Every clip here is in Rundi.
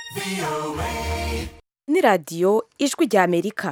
ni radiyo ijwi rya amerika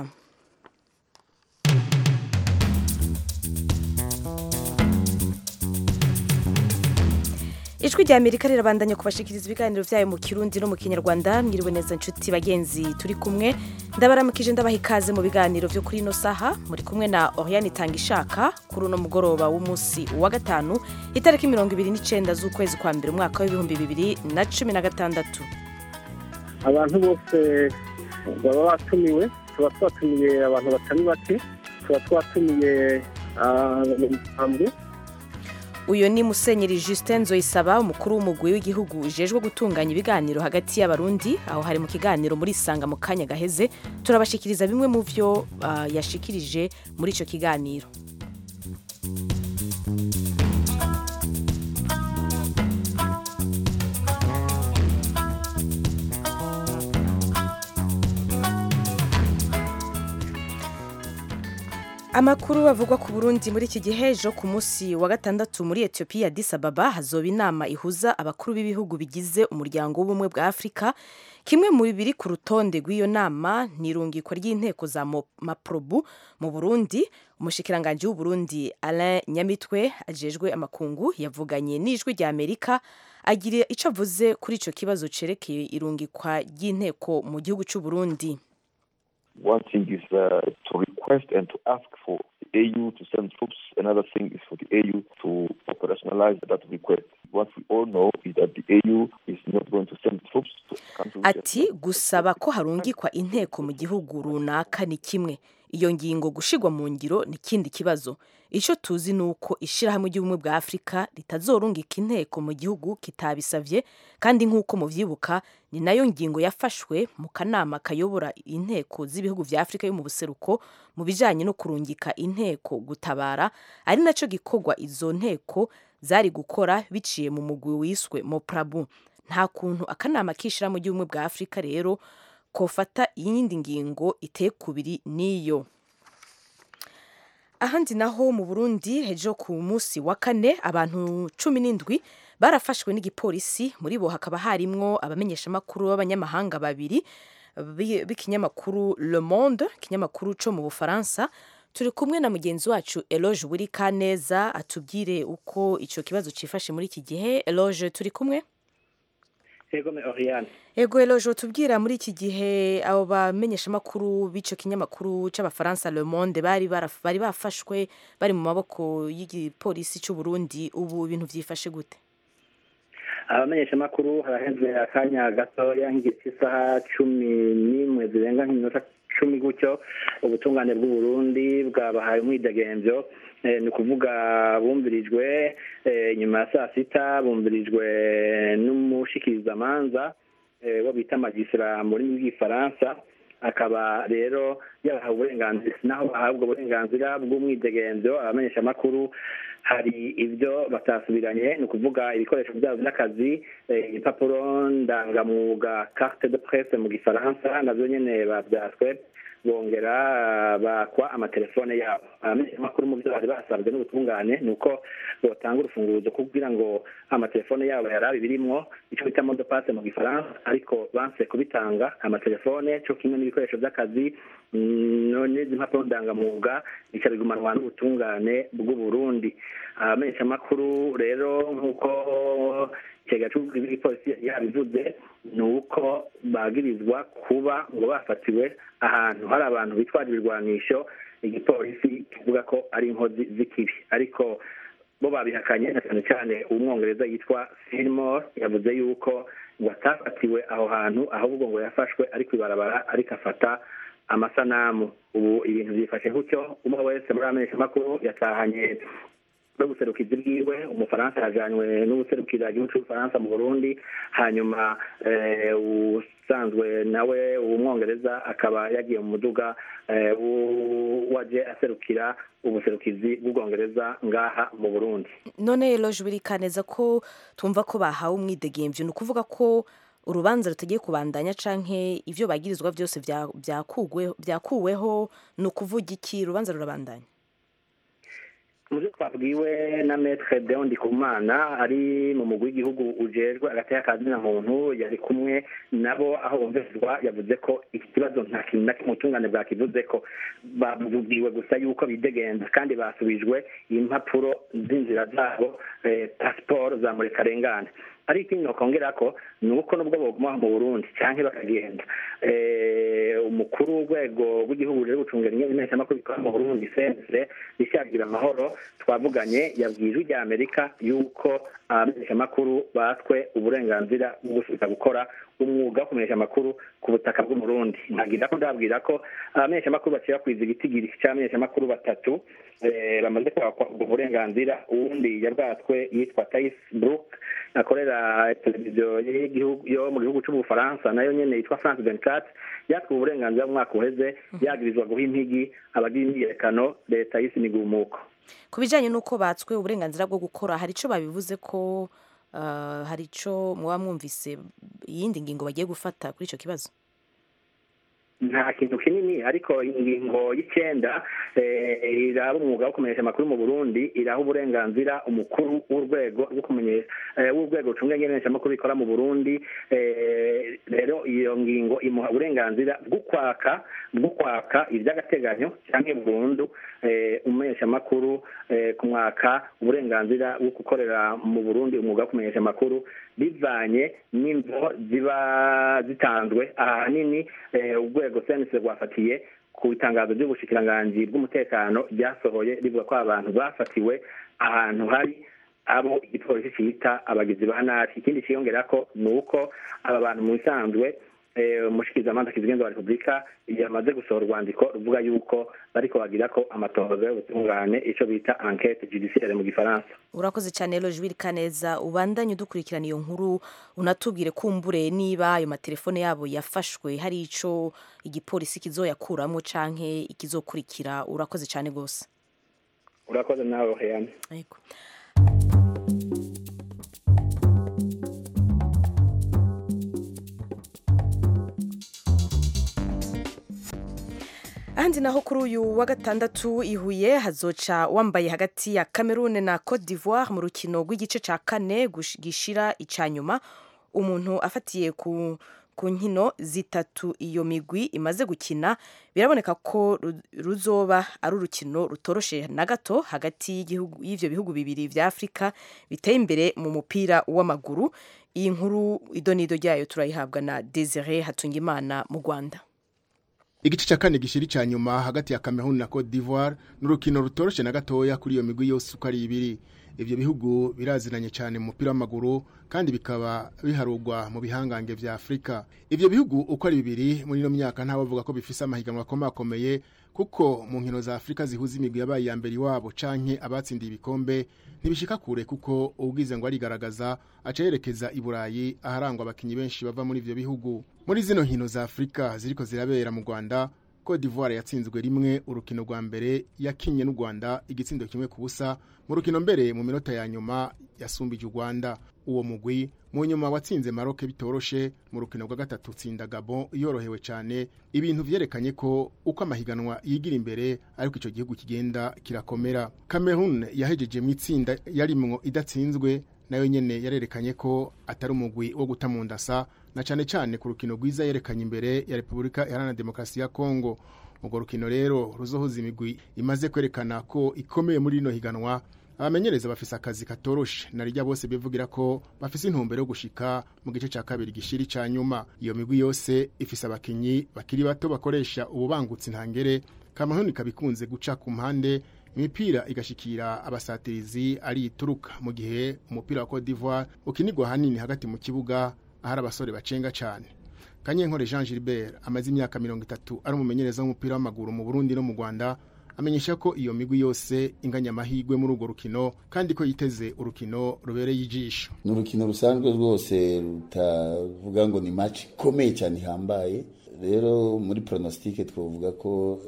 ijwi rya amerika rirabandanya kubashikiriza ibiganiro byayo mu kirundi no mu kinyarwanda mwiriwe neza nshuti bagenzi turi kumwe ndabaramukije ndabaha ikaze mu biganiro byo kuri ino saha muri kumwe na oriane itanga ishaka kuri uno mugoroba w'umunsi wa gatanu itariki mirongo ibiri n'icyenda z'ukwezi kwa mbere umwaka w'ibihumbi bibiri na cumi na gatandatu abantu bose baba batumiwe tuba twatumiye abantu batari bake tuba twatumiye abanyamuryango uyu ni musenyeri justin nzoyisaba umukuru w'umugwi w'igihugu ujejwe gutunganya ibiganiro hagati y'abarundi aho hari mu kiganiro muri sanga mu kanya gaheze turabashikiriza bimwe mu byo ah, yashikirije muri icyo kiganiro amakuru avugwa ku burundi muri iki gihe ejo ku munsi wa gatandatu muri etiyopiya Addis Ababa hazoba inama ihuza abakuru b'ibihugu bigize umuryango w'ubumwe bwa afurika kimwe mu biri ku rutonde rw'iyo nama ni irungikwa ry'inteko za Mo- maprobu mu burundi umushikiranganji w'uburundi alain nyamitwe ajejwe amakungu yavuganye n'ijwi rya amerika agira icyo avuze kuri icyo kibazo cerekeye irungikwa ry'inteko mu gihugu cy'uburundi One thing is uh, to request and to ask for the AU to send troops. Another thing is for the AU to operationalize that request. What we all know is that the AU is not going to send troops to a country. which has ati gusaba ko harungikwa inteko mu gihugu runaka ni kimwe iyo ngingo gushigwa mu ngiro ni ikindi kibazo icyo tuzi ni uko ishyirahamwe ry'ubumwe bwa afurika ritazorungika inteko mu gihugu kitabisavye kandi nk'uko muvyibuka ni nayo ngingo yafashwe mu kanama kayobora inteko z'ibihugu vya afurika yo mu buseruko mu bijanye no kurungika inteko gutabara ari naco gikorwa izo nteko zari gukora biciye mu mugwi wiswe moprabu nta kuntu akanama k'ishyirahamwe ry'ubumwe bwa afurika rero kofata iyindi ngingo iteye kubiri n'iyo ahandi naho mu burundi ejo ku munsi wa kane abantu cumi n'indwi barafashwe n'igipolisi muri bo hakaba harimwo abamenyeshamakuru b'abanyamahanga babiri bi- b'ikinyamakuru le monde ikinyamakuru co mu bufaransa turi kumwe na mugenzi wacu eloge wiri kaneza atubwire uko ico kibazo cifashe muri iki gihe eloge turi kumwe yego me oriane Ego Eloge tubwira muri iki gihe abo bamenyeshamakuru b'ico kinyamakuru c'abafaransa Le Monde bari baraf- bari bafashwe bari mu maboko y'igipolisi c'u Burundi ubu ibintu vyifashe gute abamenyeshamakuru haraheze akanya gatoya nk'igihe cy'isaha cumi n'imwe zirenga nk'iminota cumi gutyo ubutungane bw'uburundi bwabahaye umwidegemvyo Eh, ni ukuvuga bumvirijwe eh, nyuma ya saa sita bumvirijwe n'umushikirizamanza eh, wo bita magisera mu rurimi rw'igifaransa akaba rero yabahawe uburenganzira naho bahabwa uburenganzira bw'umwidegemvyo abamenyeshamakuru hari ibyo batasubiranye ni ukuvuga ibikoresho byabo by'akazi eh, impapuro ndangamwuga carte de presse mu gifaransa navyo nyene bavyaswe bongera ah, bakwa amatelefone yabo abamenyeshamakuru mu byo bari basabwe n'ubutungane ni uko botanga urufunguzo kugira ngo amatelefone yabo yarabe birimwo ico bita modopase mu gifaransa ariko banse kubitanga amatelefone co kimwe n'ibikoresho by'akazi mm, no- n'izi mpapuro ndangamwuga bica bigumanwa n'ubutungane bw'uburundi abamenyeshamakuru rero nk'uko ikigega cy'igipolisi yabivuze ni uko bagirizwa kuba ngo bafatiwe ahantu hari abantu bitwaje ibirwanisho igipolisi kivuga ko ari inkozi z'ikibi ariko bo babihakanye na cyane cyane umwongereza yitwa Fillmore yavuze yuko ngo atafatiwe aho hantu ahubwo ngo yafashwe ari kwibarabara ariko afata amasanamu ubu ibintu byifashe gutyo umwe wese muri amenyeshamakuru yatahanye n'ubuserukizi bwiwe umufaransa yajanywe n'ubuserukira igihugu cy'ubufaransa mu burundi hanyuma eh, usanzwe nawe umwongereza akaba yagiye mu muduga eh, w- waje aserukira ubuserukizi bw'ubwongereza ngaha mu burundi none Eloge wiri kaneza ko tumva ko bahawe umwidegemvyo ni ukuvuga ko urubanza rutagiye kubandanya canke ivyo bagirizwa vyose vya- vyakugwe- vyakuweho ni ukuvuga iki urubanza rurabandanya mu byo twabwiwe na metre deon ndikumana ari mu mugwi w'igihugu ujejwe agateka kazina muntu yari kumwe nabo aho bumvirizwa yavuze ko iki kibazo nta kintu na kimwe ubutungane bwakivuze ko babwiwe gusa yuko bidegenza kandi basubijwe impapuro z'inzira zabo pasiporo za murekarengane ari ikindi nokongera ko ni uko nubwo boguma mu burundi cyangwa bakagenda umukuru w'urwego rw'igihugu ruri gucungira imenyeshamakuru bikora mu burundi sense rishagira amahoro twavuganye yabwiye ijwi rya amerika yuko abamenyeshamakuru batwe uburenganzira bwo gusubika gukora umwuga wo kumenyesha amakuru ku butaka bw'umurundi nkagira ko ndabwira ko abamenyeshamakuru bacira kwiza igitigiri cy'abamenyeshamakuru batatu bamaze kwakwa ubwo burenganzira uwundi yabwatswe yitwa tais brook akorera televiziyo yo mu gihugu cy'ubufaransa nayo nyene yitwa france vingt yatwe uburenganzira mu mwaka uheze yagirizwa guha impigi abagira imyiyerekano leta y'isi migumuko ku bijyanye n'uko batswe uburenganzira bwo gukora hari icyo babivuze ko hari icyo muba mwumvise iyindi ngingo bagiye gufata kuri icyo kibazo nta kintu kinini ariko ingingo y'icyenda iraba umwuga wo kumenyesha amakuru mu burundi iraha uburenganzira umukuru w'urwego rwo kumenyesha w'urwego rucunga imenyeshamakuru rikora mu burundi rero iyo ngingo imuha uburenganzira bwo kwaka bwo kwaka iby'agateganyo cyangwa burundu umumenyeshamakuru ku mwaka uburenganzira bwo gukorera mu burundi umwuga wo kumenyesha amakuru bivanye n'imvo ziba zitanzwe ahanini urwego senise rwafatiye ku itangazo ry'ubushikiranganji bw'umutekano ryasohoye rivuga ko abantu bafatiwe ahantu hari abo igipolisi cyita abagizi ba nabi ikindi cyiyongera ko ni uko aba bantu mu bisanzwe umushikirizamanza kizigenza wa repubulika yamaze gusohora urwandiko ruvuga yuko bariko bagira ko amatohoza y'ubutungane icyo bita enquete judiciaire mu gifaransa urakoze cyane rero jwiri kaneza ubandanye udukurikirana iyo nkuru unatubwire kumbure niba ayo matelefone yabo yafashwe hari ico igipolisi kizoyakuramo canke ikizokurikira urakoze cyane rwose urakoze nawe heyane yego ahandi naho kuri uyu wa gatandatu ihuye hazoca wambaye hagati ya Cameroon na Cote d'Ivoire mu rukino rw'igice ca kane gishira ica nyuma umuntu afatiye ku ku nkino zitatu iyo migwi imaze gukina biraboneka ko ruzoba ari urukino rutoroshe na gato hagati y'ivyo bihugu bibiri vya Afrika biteye imbere mu mupira w'amaguru iyi nkuru idonido ryayo turayihabwa na Desire Hatungimana mu Rwanda igice cya kane gishiri cya nyuma hagati ya Cameroon na Cote d'Ivoire n'urukino rutoroshe na gatoya kuri iyo migwi yose uko ari ibiri ivyo bihugu biraziranye cyane mu mupira w'amaguru kandi bikaba biharugwa mu bihangange vya Afrika ivyo bihugu uko ari bibiri muri no myaka nta bavuga ko bifise amahiganwa akomakomeye kuko mu nkino za Afrika zihuza imigwi yabaye ya mbere iwabo canke abatsindiye ibikombe ntibishika kure kuko ubwize ngo arigaragaza aca yerekeza i Burayi aharangwa abakinyi benshi bava muri ivyo bihugu muri zino nkino za Afrika ziriko zirabera mu Rwanda Cote d'Ivoire yatsinzwe rimwe urukino rwa mbere yakinye n'u Rwanda igitsindo kimwe ku busa mu rukino mbere mu minota ya nyuma yasumbije u Rwanda uwo mugwi mu nyuma watsinze Maroc bitoroshe mu rukino rwa gatatu tsinda Gabon yorohewe cyane ibintu vyerekanye ko uko amahiganwa yigira imbere ariko ico gihugu kigenda kirakomera Cameroon yahejeje mu itsinda yarimwo idatsinzwe nayo nyene yarerekanye ko atari umugwi wo guta mu ndasa na cyane cyane ku rukino rwiza yerekanye imbere ya Repubulika Iharanira Demokarasi ya Kongo urwo rukino rero ruzohoza imigwi imaze kwerekana ko ikomeye muri rino higanwa abamenyereza bafise akazi katoroshe narijya bose bivugira ko bafise intumbero yo gushika mu gice ca kabiri gishiri ca nyuma iyo migwi yose ifise abakinyi bakiri bato bakoresha ububangutsi ntangere Cameroon kabikunze guca ku mpande imipira igashikira abasatirizi ari ituruka mu gihe umupira wa Cote d'Ivoire ukinirwa hanini hagati mu kibuga ahari abasore bacenga cyane Kanyenkore Jean Gilbert amaze imyaka mirongo itatu ari umumenyereza w'umupira w'amaguru mu Burundi no mu Rwanda amenyesha ko iyo migwi yose inganya amahirwe muri urwo rukino kandi ko yiteze urukino rubereye ijisho ni urukino rusanzwe rwose rutavuga ngo ni match ikomeye cyane ihambaye rero muri pronostique twavuga ko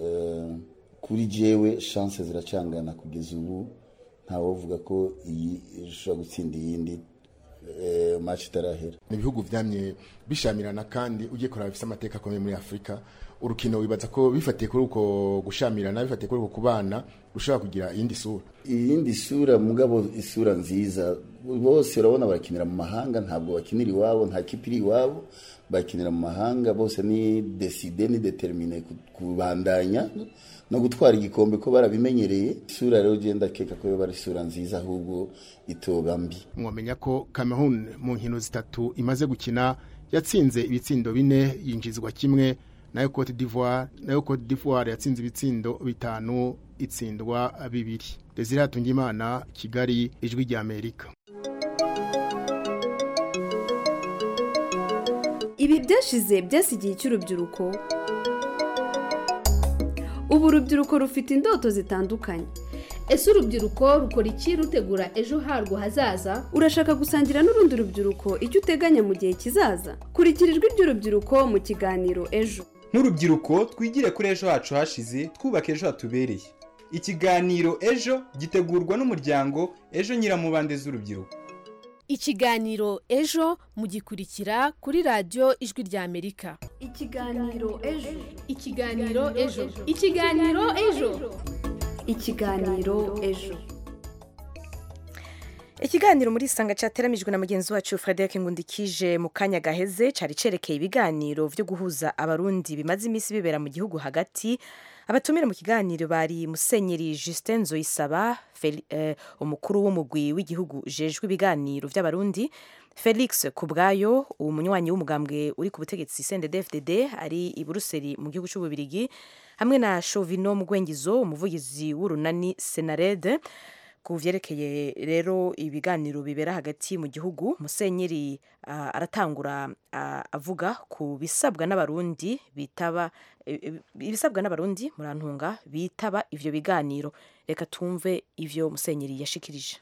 kuri jewe chance ziracangana kugeza ubu ntawovuga ko iyi ishobora gutsinda iyindi match itarahera ni ibihugu vyamye bishamirana kandi ugiye kuraba bifise amateka akomeye muri Afrika urukino wibaza ko bifatiye kuri uko gushamirana bifatiye kuri uko kubana rushobora kugira iyindi sura iyindi sura mugabo isura nziza bose urabona barakinira mu mahanga ntabwo bakinira iwabo nta kipe iri iwabo bakinira mu mahanga bose ni deside ni determine kubandanya no gutwara igikombe ko barabimenyereye isura rero ugenda keka ko yoba ari isura nziza ahubwo itoba mbi mwamenya ko Cameroon mu nkino zitatu imaze gukina yatsinze ibitsindo bine yinjizwa kimwe nayo Cote d'Ivoire nayo Cote d'Ivoire yatsinze ibitsindo bitanu itsindwa bibiri Desire Hatungimana Kigali ijwi rya Amerika ibi byashize byasigiye cy'urubyiruko ubu urubyiruko rufite indoto zitandukanye ese urubyiruko rukora iki rutegura ejo harwo hazaza urashaka gusangira n'urundi rubyiruko icyo uteganya mu gihe kizaza kurikira ijwi ry'urubyiruko mu kiganiro ejo nk'urubyiruko twigire kuri ejo hacu hashize twubaka ejo hatubereye ikiganiro ejo gitegurwa n'umuryango ejo nyiramubande z'urubyiruko ikiganiro ejo mugikurikira kuri radiyo ijwi rya amerika ikiganiro ejo ikiganiro ejo ikiganiro ejo ikiganiro ejo ikiganiro muri isanga cyateramijwe na mugenzi wacu frederic ngundikije mu kanya gaheze cyari cerekeye ibiganiro byo guhuza abarundi bimaze iminsi bibera mu gihugu hagati abatumire mu kiganiro bari musenyeri justin nzoyisaba eh, umukuru w'umugwi w'igihugu jejwe ibiganiro by'abarundi felix kubwayo umunywanyi w'umugambwe uri ku butegetsi cndfdd ari i buruseli mu gihugu cy'ububirigi hamwe na Chauvino Mugwengizo umuvugizi w'urunani Senarede ku vyerekeye rero ibiganiro bibera hagati mu gihugu musenyeri uh, aratangura uh, avuga ku bisabwa n'abarundi bitaba ibisabwa n'abarundi murantunga bitaba ivyo biganiro reka tumve ivyo musenyeri yashikirije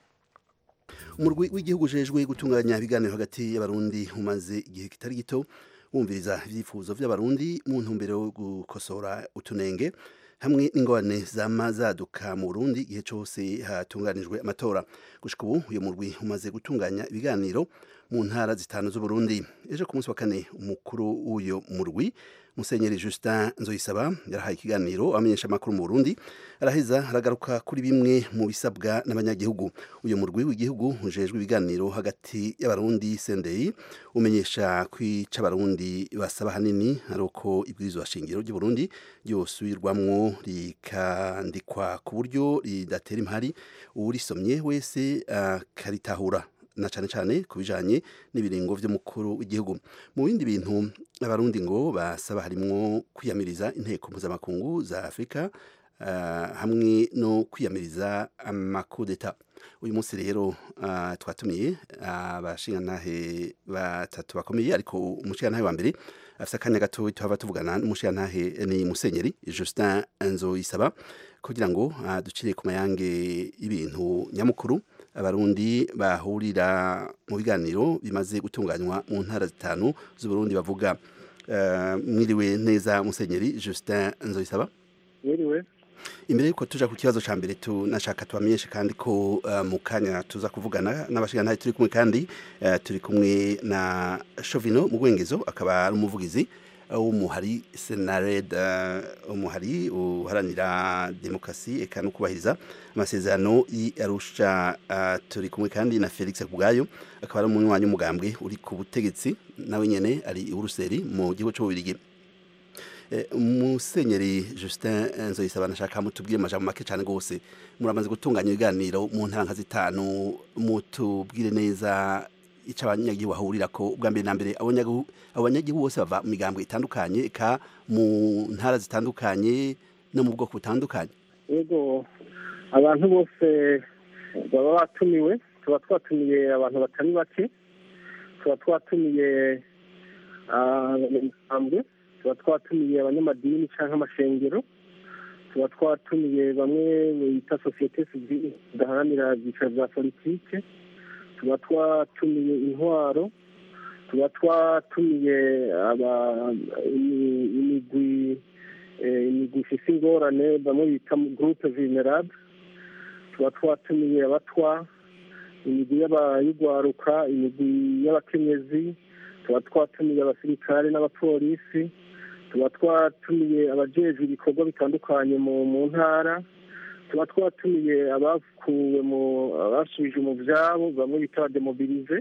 umurwi w'igihugu ujejwe gutunganya ibiganiro hagati y'abarundi umaze igihe kitari gito wumviriza ibyifuzo by'abarundi mu ntumbero yo gukosora utunenge hamwe n'ingorane zama zaduka mu Burundi igihe cyose hatunganijwe amatora gushika ubu uyu murwi umaze gutunganya ibiganiro mu ntara zitanu z'Uburundi ejo ku munsi wa kane umukuru w'uyo murwi Musenyeri Justin Nzoyisaba yarahaye ikiganiro amenyesha amakuru mu Burundi araheza aragaruka kuri bimwe mu bisabwa n'abanyagihugu uyu murwi w'igihugu ujejwe ibiganiro hagati y'abarundi Sendei umenyesha kwica abarundi basaba hanini ari uko ibwirizwa shingiro ry'u Burundi ryosubirwamwo rikandikwa ku buryo ridatera impari uwurisomye wese akaritahura na cyane cyane ku bijanye n'ibiringo by'umukuru w'igihugu mu bindi bintu abarundi ngo basaba harimwo kwiyamiriza inteko mpuzamakungu za afurika uh, hamwe no kwiyamiriza amakudeta uyu munsi rero uh, twatumiye abashingantahe uh, batatu bakomeye ariko umushingantahe wa mbere afite akanya gato tuhava tuvugana n'umushingantahe ni musenyeri justin nzoyisaba kugira ngo ducire ku mayange y'ibintu nyamukuru abarundi bahurira mu biganiro bimaze gutunganywa mu ntara zitanu z'uburundi bavuga mwiriwe neza musenyeri justin nzoyisaba mwiriwe imbere yuko tuja ku kibazo ca mbere tunashaka tubamenyeshe kandi ko mu kanya tuza kuvugana n'abashingantahe turi kumwe kandi turi kumwe na Chauvino Mugwengezo akaba ari umuvugizi w'umuhari senared umuhari uharanira demokarasi eka no kubahiriza amasezerano y'arusha turi kumwe kandi na felix kubwayo akaba ari umunywanyi w'umugambwe uri ku butegetsi nawe nyene ari i buruseli mu gihugu c'ububirigi musenyeri justin nzoyisaba nashaka mutubwire amajambo make cyane rwose muramaze gutunganya ibiganiro mu ntara nka zitanu mutubwire neza icyo abanyagihugu bahurira ko ubwa mbere na mbere abanyagihugu bose bava mu migambwe itandukanye eka mu ntara zitandukanye no mu bwoko butandukanye yego abantu bose baba batumiwe tuba twatumiye abantu batari bake tuba twatumiye abanyamigambwe tuba twatumiye abanyamadini cyangwa amashengero tuba twatumiye bamwe bita sosiyete sivile zidaharanira ibyiciro bya politike tuba twatumiye intwaro tuba twatumiye imigwi imigwi ifite ingorane bamwe bita gurupe venerable tuba twatumiye abatwa imigwi y'abayigwaruka imigwi y'abakenyezi tuba twatumiye abasirikare n'abapolisi tuba twatumiye abajejwe ibikorwa bitandukanye mu mu ntara tuba twatumiye abakuwe mu abasubije mu byabo bamwe bita demobilize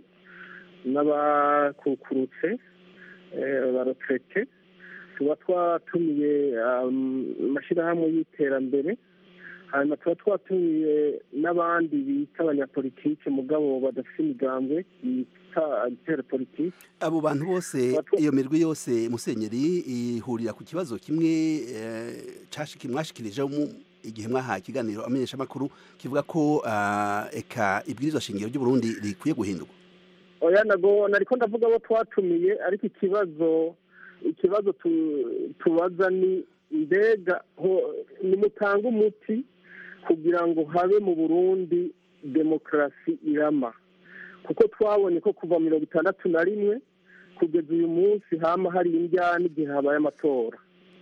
n'abakukurutse barotrete tuba twatumiye amashyirahamwe y'iterambere hanyuma tuba twatumiye n'abandi bita abanyapolitike mugabo badafite imigambwe bita agitera politike abo bantu bose iyo mirwi yose musenyeri ihurira ku kibazo kimwe mwashikirije igihe mwahaye ikiganiro amenyesha amakuru kivuga ko eka ibwirizwa shingiro ry'uburundi rikwiye guhindurwa oya nago nariko ndavuga abo twatumiye ariko ikibazo ikibazo tubaza ni mbega nimutanga umuti kugira ngo habe mu burundi demokarasi irama kuko twabonye ko kuva mirongo itandatu na rimwe kugeza uyu munsi hama hari indyana igihe habaye amatora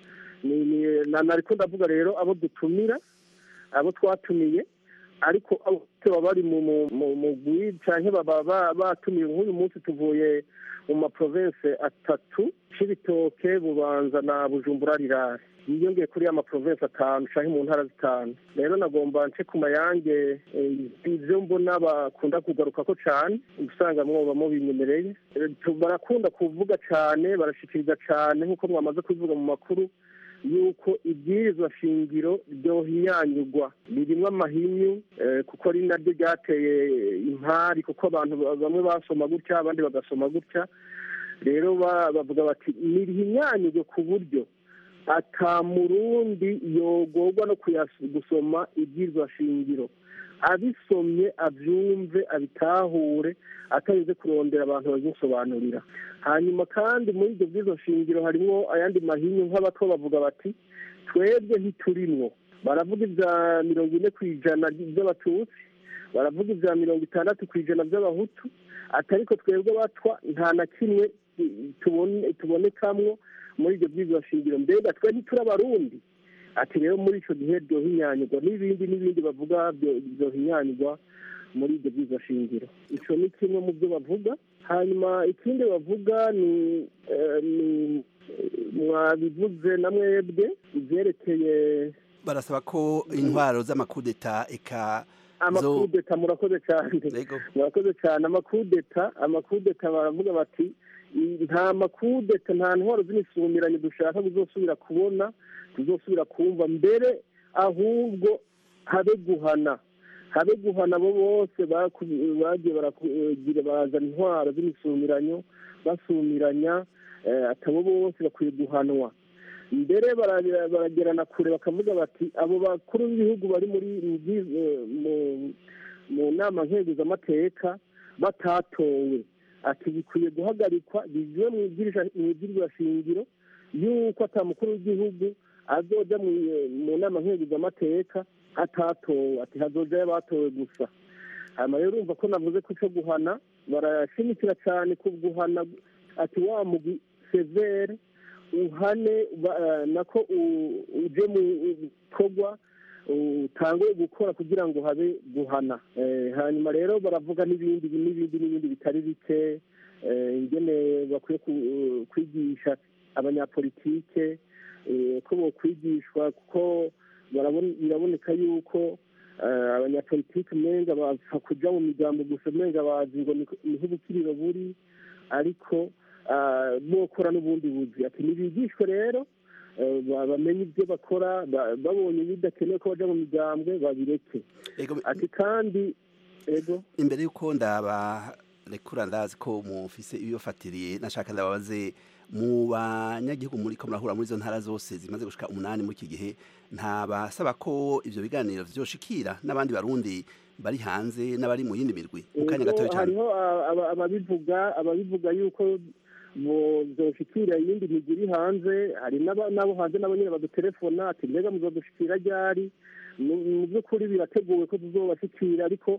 nariko ndavuga rero abo dutumira abo twatumiye ariko baba bari mu mugwi cyangwa baba batumiwe nk'uyu munsi tuvuye mu maprovense atatu c'ibitoke bubanza na bujumbura rirare yiyongeye kuri ya maprovense atanu canke mu ntara zitanu rero nagomba nce ku mayange ivyo mbona bakunda kugaruka ko cane usanga mwoba mubinyemereye barakunda kuvuga cane barashikiriza cane nk'uko mwamaze kubivuga mu makuru yuko ibwirizwa shingiro ryohinyanyurwa ririmwo amahinyu kuko ari naryo ryateye impari kuko abantu bamwe basoma gutya abandi bagasoma gutya rero bavuga bati nirihinyanyurwe ku buryo ata murundi yogorwa no gusoma ibwirizwa shingiro abisomye abyumve abitahure atarinze kurondera abantu babimusobanurira hanyuma kandi muri ibyo bwizo shingiro harimo ayandi mahinyu nk'abato bavuga bati twebwe ntiturimwo baravuga ibya mirongo ine ku ijana by'abatutsi baravuga ibya mirongo itandatu ku ijana by'abahutu atariko twebwe batwa nta na kimwe tubonekamwo muri ibyo bwizo shingiro mbega twe ntituri abarundi ati rero muri icyo gihe ryohinyanyurwa n'ibindi n'ibindi bavuga byohinyanyurwa muri ibyo byiza shingiro icyo ni kimwe mu byo bavuga hanyuma ikindi bavuga ni mwabivuze na mwebwe ibyerekeye barasaba ko intwaro z'amakudeta eka amakudeta murakoze cyane murakoze cyane amakudeta amakudeta baravuga bati nta makudeta nta ntwaro z'imisumiranye dushaka kuzosubira kubona tuzosubira kumva mbere ahubwo habe guhana habe guhana abo bose bagiye baragira bazana intwaro z'imisumiranyo basumiranya atabo bose bakwiye guhanwa mbere baragerana kure bakavuga bati abo bakuru b'ibihugu bari muri mu nama nkenguzamateka batatowe ati bikwiye guhagarikwa bivuye mu ibwirizwa shingiro y'uko atamukuru w'igihugu azoja mu nama nkenguzamateka atatowe ati hazojayo abatowe gusa hanyuma rero urumva ko navuze ko cyo guhana barashimikira cyane ku guhana ati wa mugwi severe uhane nako uje mu bikorwa utange gukora kugira ngo habe guhana hanyuma rero baravuga n'ibindi n'ibindi n'ibindi bitari bike ingene bakwiye kwigisha abanyapolitike ko bokwigishwa kuko biraboneka yuko abanyapolitike umenga bapfa kuja mu miryango gusa umenga bazi ngo niho ubukiriro buri ariko bokora n'ubundi buzi ati ntibigishwe rero bamenye ibyo bakora babonye bidakenewe ko baja mu migambwe babireke ati kandi ego imbere y'uko ndabarekura ndazi ko mufise ibibafatiriye nashaka ndababaze mu banyagihugu muri ko murahura muri izo ntara zose zimaze gushika umunani muri iki gihe ntabasaba ko ivyo biganiro vyoshikira n'abandi barundi bari hanze n'abari mu yindi mirwi mu kanya gatoya cyane hariho ababivuga ababivuga yuko muzoshikira iyindi migi iri hanze hari n'abo hanze nabo nyine badutelefona ati mbega muzodushikira ryari mu by'ukuri birateguwe ko tuzobashikira ariko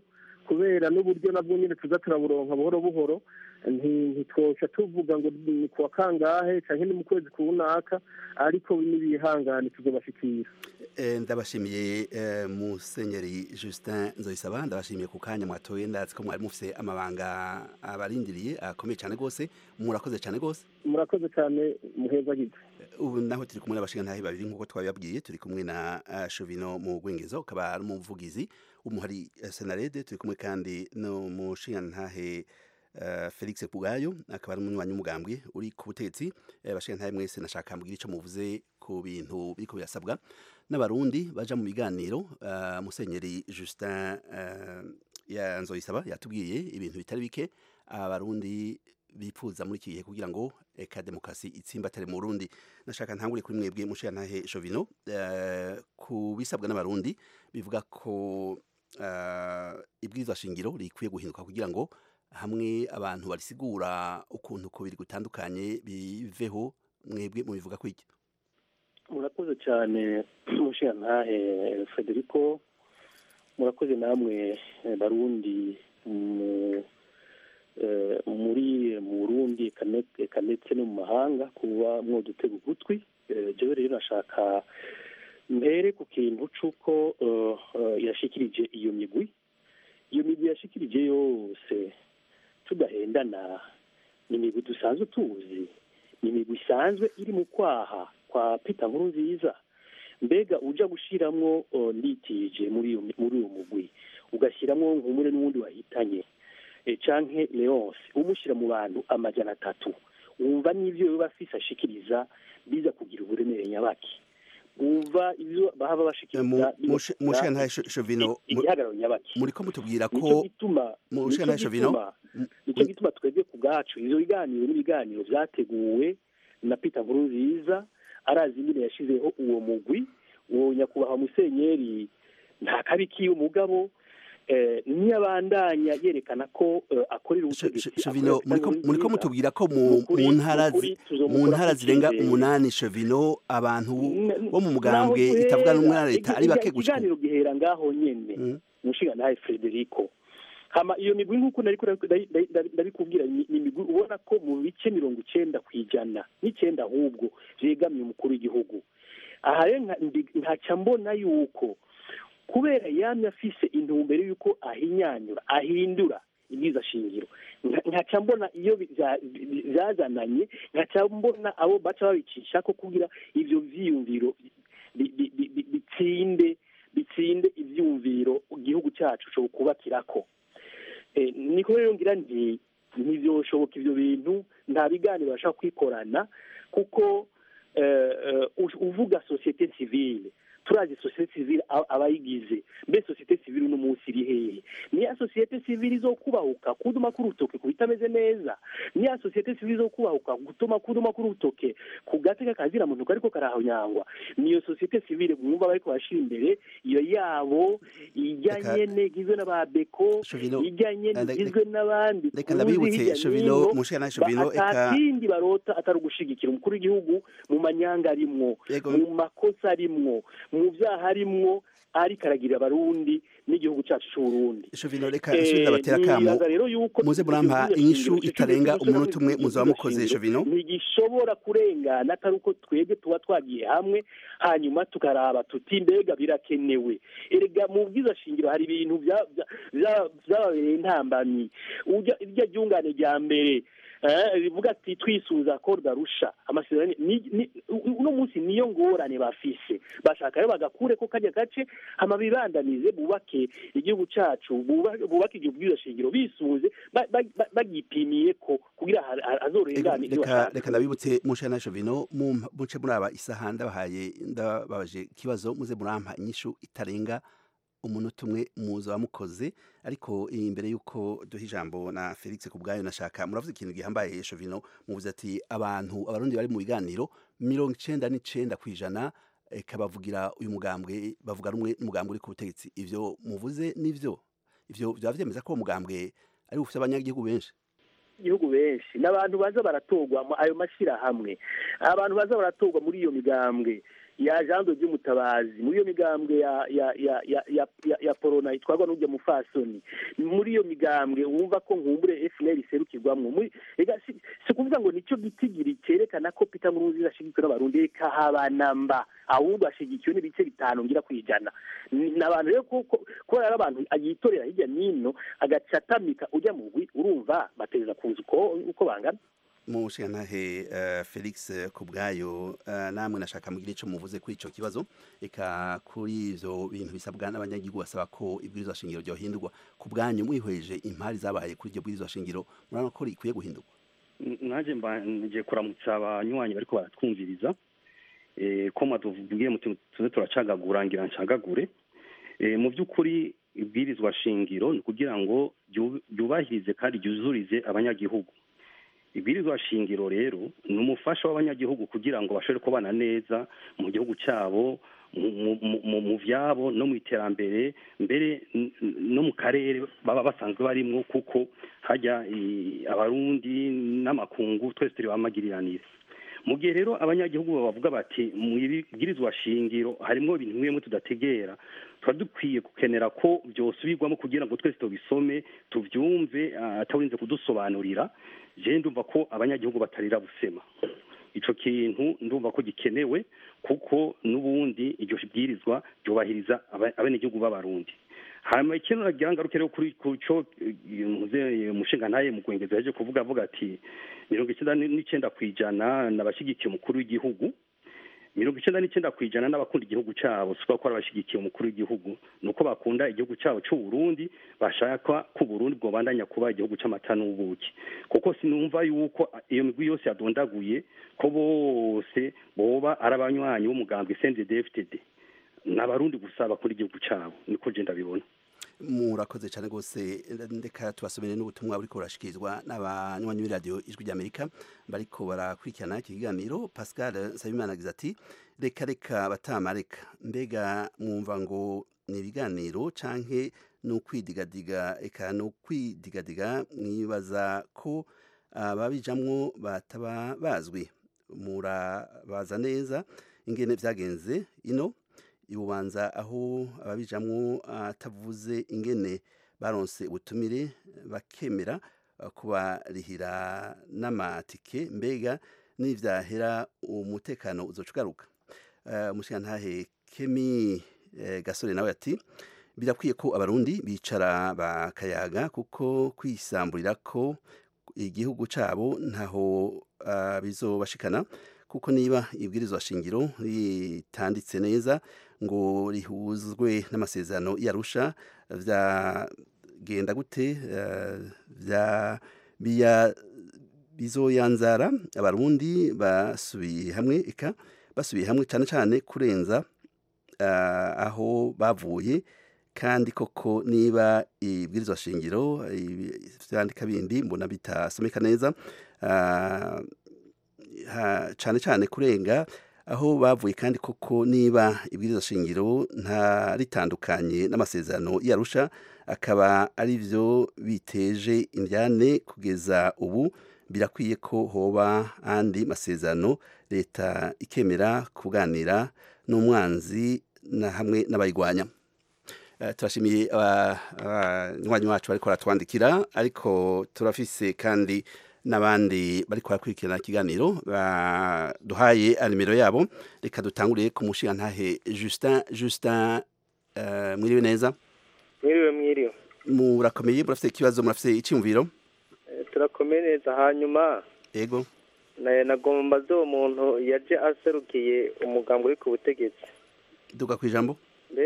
kubera n'uburyo nabwo nyine tuza turaburonka buhoro buhoro ntitwoca tuvuga ngo ni kuwa kangahe cyangwa ni mu kwezi kunaka ariko n'ibihangane tuzobashikira ndabashimiye musenyeri justin nzoyisaba ndabashimiye ku kanya mwatoye ndazi ko mwari mufite amabanga abarindiriye akomeye cyane rwose murakoze cyane rwose murakoze cyane muheza gito ubu naho turi kumwe n'abashingantahe babiri nk'uko twabibabwiye turi kumwe na shovino mu rwengezo ukaba ari umuvugizi w'umuhari senarede turi kumwe kandi n'umushingantahe felix kugayo akaba ari umunywanyi w'umugambwe uri ku butegetsi abashingantahe mwese nashaka mbwira icyo muvuze ku bintu biriko birasabwa n'abarundi baja mu biganiro musenyeri justin yanzoyisaba yatubwiye ibintu bitari bike abarundi bipfuza muri iki gihe kugira ngo eka demokarasi itsimbatare mu Burundi nashaka ntangure kuri mwebwe mushiyantahe Shovino ku bisabwa n'abarundi bivuga ko ibwirizwa shingiro rikwiye guhinduka kugira ngo hamwe abantu barisigura ukuntu kubiri gutandukanye biveho mwebwe mubivuga kwiki murakoze cyane mushiyantahe Federico murakoze namwe barundi muri mu Burundi eka ndetse no mu mahanga kuba mwodutega ugutwi jewe rero nashaka mbere ku kintu c'uko yashikirije iyo migwi iyo migwi yashikirije yose tudahendana ni imigwi dusanzwe tuzi ni imigwi isanzwe iri mu kwaha kwa Peter nkuru nziza mbega uja gushiramwo nditije muri uwo mugwi ugashiramwo nkumure n'uwundi wahitanye canke leonce umushyira mu bantu amajana atatu wumva n'ibyo biba afise ashikiriza biza kugira uburemere nyabaki wumva ibyo bahaba bashikiriza mushiyantahe shovino igihagararo nyabaki muriko mutubwira ko nico gituma mushiyantahe shovino nico gituma twebwe ku bwacu ivyo biganiro n'ibiganiro vyateguwe na peter nkurunziza arazi ingene yashizeho uwo mugwi uwo nyakubahwa musenyeri nta kabi kiwe umugabo ntiyabandanya yerekana ko akorera ubutegetsi shovino muriko mutubwira ko mu ntara mu ntara zirenga umunani shovino abantu bo mu mugambwe itavuga n'umwe na leta ari bake gushika ikiganiro gihera ngaho nyene umushinga nawe Frederico hama iyo migwi nk'uko nariko ndabikubwira ni imigwi ubona ko mu bice mirongo icenda ku ijana n'icenda ahubwo vyegamiye umukuru w'igihugu aha rero nkaca mbona yuko kubera yamye afise intumbero y'uko ahinyanyura ahindura ibyiza shingiro nkaca mbona iyo byazananye nkaca mbona abo baca babicisha ko kugira ivyo vyiyumviro bitsinde bitsinde ivyumviro igihugu cacu co kubakirako niko rero ngira nti ntivyoshoboka ivyo bintu nta biganiro bashaka kwikorana kuko uvuga societe civile turazi sosiyete sivile abayigize mbe sosiyete sivile uno munsi iri hehe niya sosiyete sivile izokubahuka kuduma k'urutoke ku bitameze neza niya sosiyete sivile izokubahuka gutuma kuduma k'urutoke ku gateka kazira muntu kariko karahonyangwa niyo sosiyete sivile mwumva bariko bashira imbere iyo yabo ijya nyene igizwe n'aba beko ijya nyene igizwe n'abandi reka ndabibutse shovino mushana shovino eka atakindi barota atari ugushigikira umukuru w'igihugu mu manyanga arimwo mu makosa arimwo mu byaha arimwo ariko aragirira abarundi n'igihugu cyacu cy'uburundi shovino reka nsubiza batera kamo muze murampa inyishu itarenga umunota umwe muzaba mukoze shovino ntigishobora kurengana atari uko twebwe tuba twagiye hamwe hanyuma tukaraba tuti mbega birakenewe erega mu bwiza shingiro hari ibintu byababereye intambamyi irya ryungane rya mbere rivuga ati twisuza ko rwarusha amasezerano uno munsi niyo ngorane bafise bashaka rero bagakure ko kajya gace hama bibandanize bubake igihugu cacu bubake igihugu bwiza shingiro bisunze bagipimiye ko kugira hazorengane reka ndabibutse mushana shovino muce muraba isaha ndabahaye ndababaje ikibazo muze murampa inyishu itarenga umunota umwe muzo wamukoze ariko imbere y'uko duha ijambo na felix ku bwayo nashaka muravuze ikintu gihambaye shovino muvuze ati abantu abarundi bari mu biganiro mirongo icenda n'icenda ku ijana kabavugira uyu mugambwe bavuga rumwe n'umugambwe uri ku butegetsi ivyo muvuze n'ivyo ivyo vyaba vyemeza ko uwo mugambwe ari bufise abanyagihugu benshi igihugu benshi n'abantu baza baratorwa ayo mashyirahamwe abantu baza baratorwa muri iyo migambwe ya jando ry'umutabazi muri iyo migambwe ya ya ya ya ya, ya, ya porona itwarwa n'ujya mufasoni muri iyo migambwe wumva ko nkumbure FNL iserukirwamwo muri ega si, si kuvuga ngo nicyo gitigiri cyerekana ko Peter Nkurunziza ashigikiwe n'abarundi reka habanamba ahubwo ashigikiwe n'ibice bitanu ngira kwijana ni abantu rero kuko kubera ari abantu yitorera hirya nino agaca atamika ujya mu gwi urumva bateza kuza uko uko bangana mushigantahe uh, felix kubwayo uh, namwe nashaka mugire ico muvuze kuri ico kibazo eka kuri ivyo bintu bisabwa n'abanyagihugu basaba ko ibwirizwa shingiro ryohindurwa ku bwanyu mwihweje impari zabaye kuri iryo bwirizwa shingiro murabona ko rikwiye guhindurwa naje ngiye kuramutsa abanywanyi bariko baratwumviriza eh, ko matuvugiye muti tuze turacagagura ngira ncagagure eh, mu by'ukuri ibwirizwa shingiro ni kugira ngo ryubahirize kandi ryuzurize abanyagihugu ibwirizwa shingiro rero ni umufasha w'abanyagihugu kugira ngo bashobore kubana neza mu gihugu cyabo mu byabo no mu iterambere mbere no mu karere baba basanzwe barimo kuko hajya abarundi n'amakungu twese turi bamagiriranire mu gihe rero abanyagihugu bavuga bati mu ibwirizwa shingiro harimo ibintu bimwe tudategera tuba dukwiye gukenera ko byosubirwamo kugira ngo twese tubisome tubyumve atarinze kudusobanurira je ndumva ko abanyagihugu batarira busema ico kintu ndumva ko gikenewe kuko n'ubundi iryo bwirizwa ryubahiriza abenegihugu b'abarundi hanyuma ikintu nagira ngaruke rero kuri kuco umushinga ntaye mu gwengeza yaje kuvuga avuga ati mirongo icyenda n'icenda kw'ijana n'abashigikiye umukuru w'igihugu mirongo icyenda n'icyenda ku ijana n'abakunda igihugu cyabo si ko abashyigikiye umukuru w'igihugu ni uko bakunda igihugu cyabo cy'u Burundi bashaka ko Burundi bwobandanya kuba igihugu cy'amata n'ubuki kuko sinumva yuko iyo migwi yose yadondaguye ko bose boba ari abanywanyi b'umugambwe CNDD-FDD ni abarundi gusa bakunda igihugu cyabo niko je ndabibona murakoze cyane rwose ndeka tubasomere n'ubutumwa buriko burashikirizwa n'abanywanyi b'iradiyo ijwi ry'amerika bariko barakurikirana iki kiganiro pascal nsabimana agize ati reka reka batamareka mbega mwumva ngo ni ibiganiro canke ni ukwidigadiga eka ni ukwidigadiga mwibaza ko ababijamwo bataba bazwi murabaza neza ingene vyagenze ino ibubanza aho ababijamwo atavuze ingene baronse ubutumire bakemera kubarihira n'amatike mbega n'ivyahera umutekano uzoca ugaruka umushikantahe kemi gasore nawe ati birakwiye ko abarundi bicara bakayaga kuko kwisamburira ko igihugu cabo ntaho bizobashikana kuko niba ibwirizwa shingiro ritanditse neza ngo rihuzwe n'amasezerano yarusha vyagenda gute vya biya bizoyanzara abarundi basubiye hamwe eka basubiye hamwe cyane cyane kurenza aho bavuye kandi koko niba ibwirizwa shingiro vyandika bindi mbona bitasomeka neza cyane cyane kurenga aho bavuye kandi koko niba ibwirizwa shingiro nta ritandukanye n'amasezerano yarusha akaba ari byo biteje indyane kugeza ubu birakwiye ko hoba andi masezerano leta ikemera kuganira n'umwanzi na hamwe n'abayirwanya turashimiye abanywanyi bacu bariko baratwandikira ariko turafise kandi n'abandi bari kwarakurikirana ikiganiro duhaye nimero yabo reka dutanguriye ku mushingantahe Justin Justin mwiriwe neza mwiriwe mwiriwe murakomeye murafite ikibazo murafite icyumviro turakomeye neza hanyuma yego nagomba zo muntu yaje aserukiye umugambi uri ku butegetsi duga ku ijambo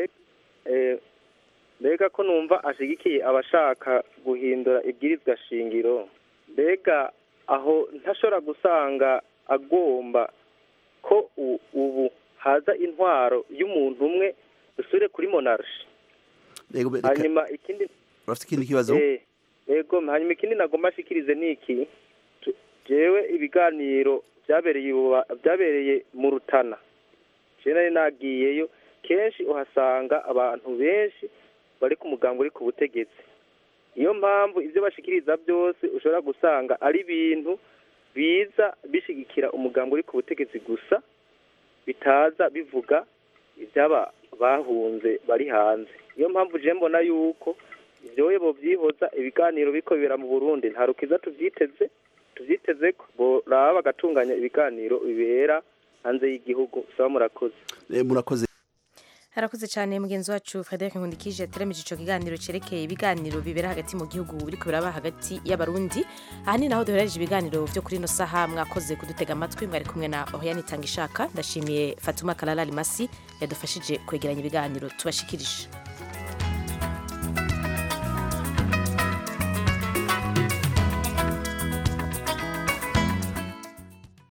mbega ko numva ashyigikiye abashaka guhindura ibwirizwa shingiro mbega aho ntashobora gusanga agomba ko ubu haza intwaro y'umuntu umwe dusure kuri monarshi hanyuma ikindi urafite ikindi kibazo yego hanyuma ikindi nagomba ashikirize ni iki jewe ibiganiro byabereye byabereye mu rutana je nari nagiyeyo kenshi uhasanga abantu benshi bari ku mugambo uri ku butegetsi niyo mpamvu ibyo bashikiriza byose ushobora gusanga ari ibintu biza bishigikira umugambi uri ku butegetsi gusa bitaza bivuga iby'aba bahunze bari hanze niyo mpamvu je mbona yuko ibyoye bovyihoza ibiganiro biko bibera mu burundi nta rukiza tuvyiteze tuvyiteze ko boraba bagatunganya ibiganiro bibera hanze y'igihugu saba murakoze Eh, murakoze harakoze cyane mugenzi wacu frederic nkundikije yateramije icyo kiganiro cyerekeye ibiganiro bibera hagati mu gihugu biriko biraba hagati y'abarundi aha ni naho duherereje ibiganiro byo kuri ino saha mwakoze kudutega amatwi mwari kumwe na oriane itanga ishaka ndashimiye fatuma karara rimasi yadufashije kwegeranya ibiganiro tubashikirije